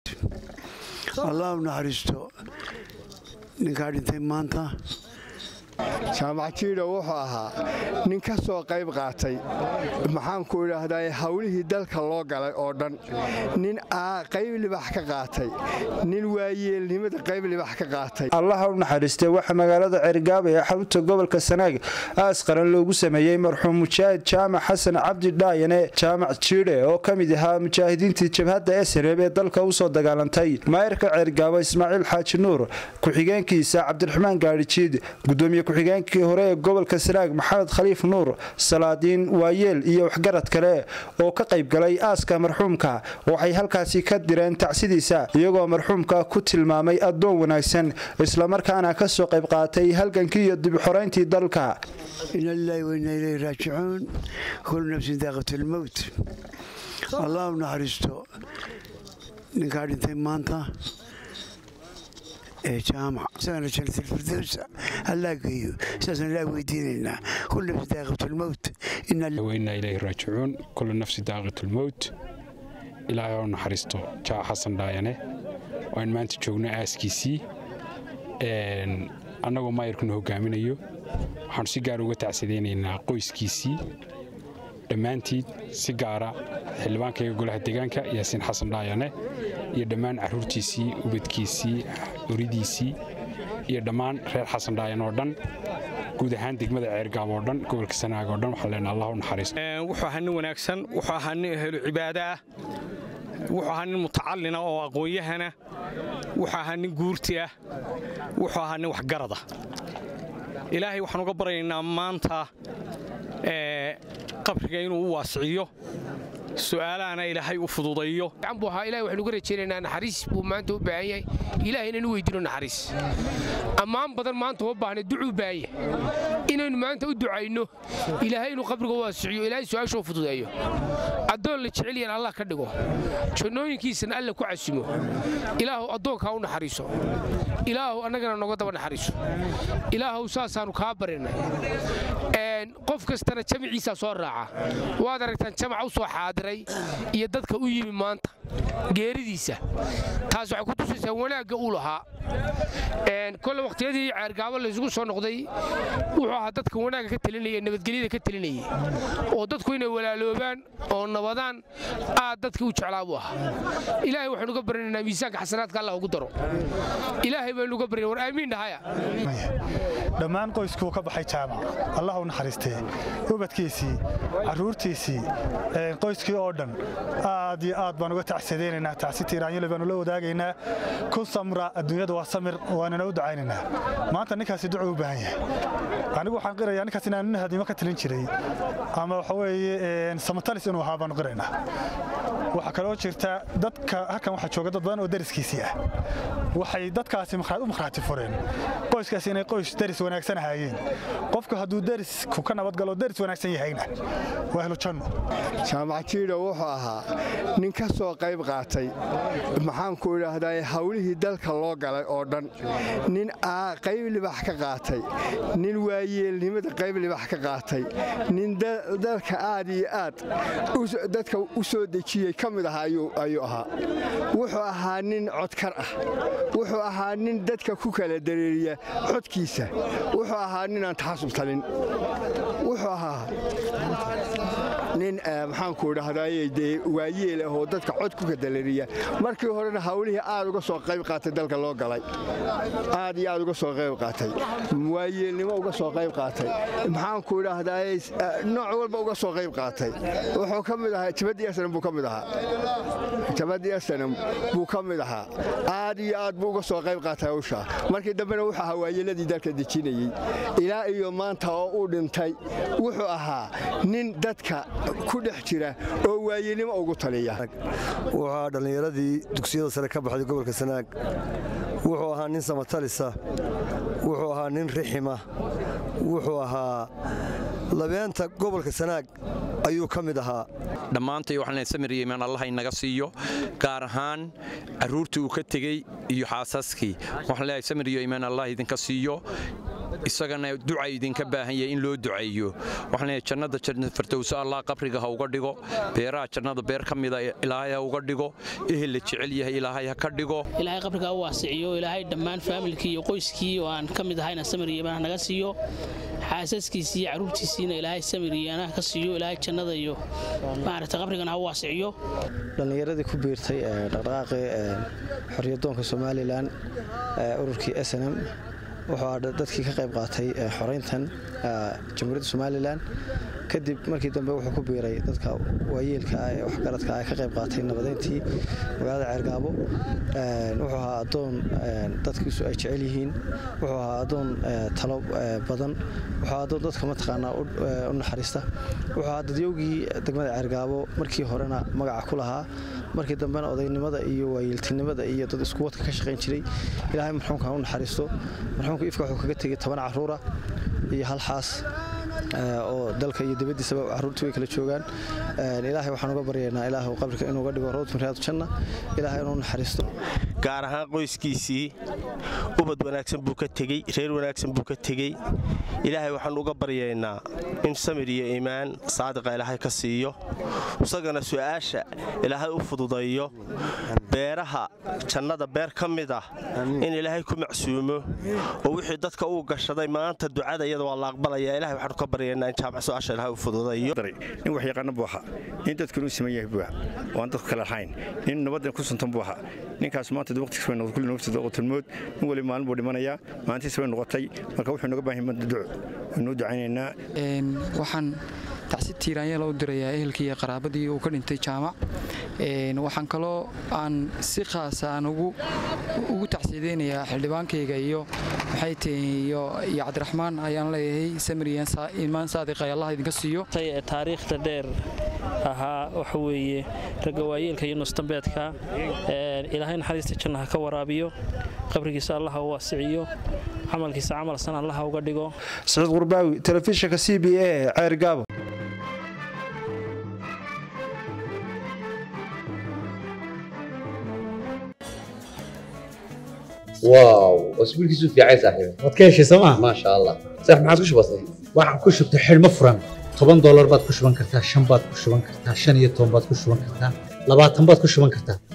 allah u naxariisto ninkaa dhintay maanta jaamac jiidha wuxuu ahaa nin ka soo qayb qaatay maxaanku idhaahdaa hawlihii dalka loo galay oo dhan nin qayb libax ka qaatay nin waayeelnimada qayb libax ka qaatay allaha u naxariistay waxaa magaalada cergaaba ee xarunta gobolka sanaag aas qaran loogu sameeyey marxuum mujaahid jaamac xasan cabdi dhaayane jaamac jiidhe oo ka mid ahaa mujaahidiintii jabhadda esreeb ee dalka u soo dagaalantay maayarka cergaabo ismaaciil xaaji nuur ku-xigeenkiisa cabdiraxmaan gaadhijiid gudoomiye ku-xigeenkii hore ee gobolka sanaag maxamed khaliif nuur salaadiin waayeel iyo waxgarad kale oo ka qayb galay aaska marxuumka waxay halkaasi ka direen tacsidiisa iyagoo marxuumka ku tilmaamay addoon wanaagsan islamarkaana ka soo qayb qaatay halgankii iyo dibxorayntii dalka ina lilaahi wainaa ilayhi raajicuun kullu nafsin daaqatlmowt allah u naxariisto ninkaa dhintay maanta ee jaamac isagana jannatalfirdowsa allaa geeyo sidaasaan ilaa weydiinaynaa kullu nafsin daaqatlmowt wainaa ilayhi raajicuun kullu nafsi daaqatlmowt ilaahay oo naxariisto jaac xasan dhaayane oo aan maanta joogno aaskiisii annagoo maayarkuna hogaaminayo waxaanu si gaara uga tacsadaynaynaa qoyskiisii dhammaantiid si gaara xildhibaankayga golaha deegaanka yaasiin xasan dhaayane iyo dhammaan carruurtiisii ubadkiisii oridiisii iyo dhammaan reer xasan dhaayan oo dhan guud ahaan degmada ceergaab oo dhan gobolka sanaag oo dhan waxaan leenaha allah u naxariisto wuxuu ahaa nin wanaagsan wuxuu ahaa nin helo cibaado ah wuxuu ahaa nin mutacallina oo aqoon-yahana wuxuu ahaa nin guurti ah wuxuu ahaa nin waxgarada ilaahay waxaan uga baryaynaa maanta qabriga inuu u waasiciyo su'aalahana ilaahay u fududayo buu ahaa ilahay waxaynu uga rajaynaynaa naxariis buu maanta u baahan yahay ilahay inaynu weydiino naxariis ammaan badan maanta uma baahna ducuu baahanya inaynu maanta u ducayno ilaahay inuu qabriga u waasiciyo ilaahay su'aasha u fududeeyo addoon la jecel yahan allah ka dhigo jannooyinkiisana alla ku casimo ilaahu addoonkaa u naxariiso ilaahu annagana nooga daba naxariiso ilaahu saasaannu kaa barinay qof kastana jamiciisaa soo raaca waad aragtaan jamac u soo xaadiray iyo dadka u yimi maanta geeridiisa taas waxay ku tusaysaa wanaagga uu lahaa kole wakhtiyadii ceergaabo laysugu soo noqday wuxuu ahaa dadka wanaagga ka telinaya nabadgelyada ka telinayay oo dadku inay walaaloobaan oo nabadaan aad dadkii u jeclaa buu ahaa ilaahay waxaynu uga baranaynaa miisaanka xasanaadka allah ugu daro ilaahay baynu uga baryana war aamiin dhahaya dhammaan qoyskuu ka baxay jaamac allah u naxariistee ubadkiisii carruurtiisii qoyskii oo dhan aad iyo aad baan uga tacsadaynanaa tacsi tiiraanyole baanu la wadaagaynaa ku samra adduunyada waa samir waanana u ducaynaynaa maanta ninkaasi ducuu u baahan yahay anigu waxaan qirayaa ninkaas inaan nin hadimo ka talin jiray ama waxa weeye samatalis inuu ahaa baanu qiraynaa waxaa kaloo jirta dadka halkan waxaa jooga dad badan oo dariskiisii ah waxay dadkaasi u makhraati fureen qoyskaasi inay qoys daris wanaagsan ahaayeen qofku hadduu darisku ka nabadgalo daris wanaagsan yahayna waa ahlu janno jaamac jiidha wuxuu ahaa nin ka soo qayb qaatay maxaanku idhaahdaa hawlihii dalka loo galay oo dhan nin qayb libax ka qaatay nin waayeelnimada qayb libax ka qaatay nin dalka aad iyo aad dadka u soo dejiyey ka mid aha ayuu ahaa wuxuu ahaa nin codkar ah wuxuu ahaa nin dadka ku kala dareeriya codkiisa wuxuu ahaa ninaan taxasub talin wuxuu ahaa nin maxaanku idhahdaye dee waayeel ah oo dadka cod ku kadalariya markii horena hawlihii aad uga soo qayb qaatay dalka loo galay aad iyo aad uga soo qayb qaatay waayeelnimo uga soo qayb qaatay maxaanku idhaahdaye nooc walba uga soo qayb qaatay wuxuu ka mid ahaa jabadii asnam buu ka mid ahaa jabadii asnam buu ka mid ahaa aad iyo aad buu uga soo qayb qaatay hawshaa markii dambena wuxuu ahaa waayeeladii dalka dejinayey ilaa iyo maanta oo uu dhintay wuxuu ahaa nin dadka ku dhex jira oo waayeelnimo ugu taliya wuxuu ahaa dhallinyaradii dugsiyada sare ka baxday gobolka sanaag wuxuu ahaa nin samatalisa wuxuu ahaa nin rixima wuxuu ahaa labeenta gobolka sanaag ayuu ka mid ahaa dhammaantay waxaan samir iyo imaan allah inaga siiyo gaar ahaan carruurtii uu ka tegey iyo xaasaskii waxaan leeyahay samir iyo imaan allah idinka siiyo isagana duca idinka baahan yahay in loo duceeyo waxaan leeyahay jannada jannada firdowsa allah qabriga ha uga dhigo beeraha jannada beer ka mida ilaahay ha uga dhigo ehel la jecel yahay ilaahay ha ka dhigo ilaahay qabriga u waasiciyo ilaahay dhammaan faamilkii iyo qoyskii oo aan ka mid ahayna samir iyo imaan naga siiyo xaasaskiisii iyo carruurtiisiina ilaahay samir iyo anaha ka siiyo ilaahay jannada iyo maaragta qabrigana ha u waasiciyo dhallinyaradii ku biirtay dhaqdhaqaaqii xorriyadoonka somalilan ururkii s n m wuxuu aa dadkii ka qayb qaatay xorayntan jamhuuriyadda somalilan kadib markii dambe wuxuu ku biiray dadka waayeelka ah ee waxgaradka ah ka qayb qaatay nabadeyntii magaalada ceergaabo wuxuu ahaa addoon dadkiisu ay jecel yihiin wuxuu ahaa addoon talo badan wuxuu ahaa addoon dadka mataqaanaa u naxariista wuxuu ahaa dadyowgii degmada ceergaabo markii horena magaca ku lahaa markii dambena odaynimada iyo waayeeltinimada iyo dad iskuwadka ka shaqayn jiray ilaahay marxuumka ha u naxariisto marxuumka ifka wuxuu kaga tegey toban caruura iyo hal xaas oo dalka iyo dibaddiisaba carruurtii way kala joogaan ilaahay waxaan uga baryaynaa ilaahu qabriga inuuga dhigo rawd miraadu janna ilaahay inuu naxariisto gaar ahaan qoyskiisii ubad wanaagsan buu ka tegey reer wanaagsan buu ka tegey ilaahay waxaan uga baryaynaa in samir iyo iimaan saadiqa ilaahay ka siiyo isagana su'aasha ilaahay u fududayo beeraha jannada beer ka mid ah in ilaahay ku macsuumo oo wixii dadka uu gashaday maanta ducada iyada waa la aqbalaya ilahay waxaanu ka baryaynaa in jaamac su'aasha ilaahay u fududayo nin wax yaqaana buu ahaa nin dadkanu u siman yahay buu ahaa waan dadku kala lahayn nin nabaddan ku suntan buu ahaa ninkaas maanta waqtigiis way noqotay kulli naftiisa qotolmood nin wali maalin buu dhimanayaa maalintiis way noqotay marka wuxuu nooga baahan yahay duco waynuu ducaynaynaa waxaan tacsi tiiraanyala u dirayaa ehelkii iyo qaraabadii uu ka dhintay jaamac waxaan kaloo aan si khaasa aan ugu tacsiideynayaa xildhibaankayga iyo maxay tahay iyo cabdiraxmaan ayaan leeyahay samiriyan imaan saadiqa allah idinka siiyo taariikhda dheer ahaa waxa weeye ragga waayeelka iyo nusdambeedka ilaahay naxariista jannaha ka waraabiyo qabrigiisa allaha u waasiciyo camalkiisa camal san allaha uga dhigo saciid qurbaawi telefishinka c b a ee ceergaabo واو اسبوعك في عايز صاحبي waad ka heshay sooma ما شاء الله صح ما عاد وش بصي waxaan ku shubtay xidhmo furan toban doolar baad ku shuban kartaa shan baad ku shuban kartaa shan iyo toban baad ku shuban kartaa labaatan baad ku shuban kartaa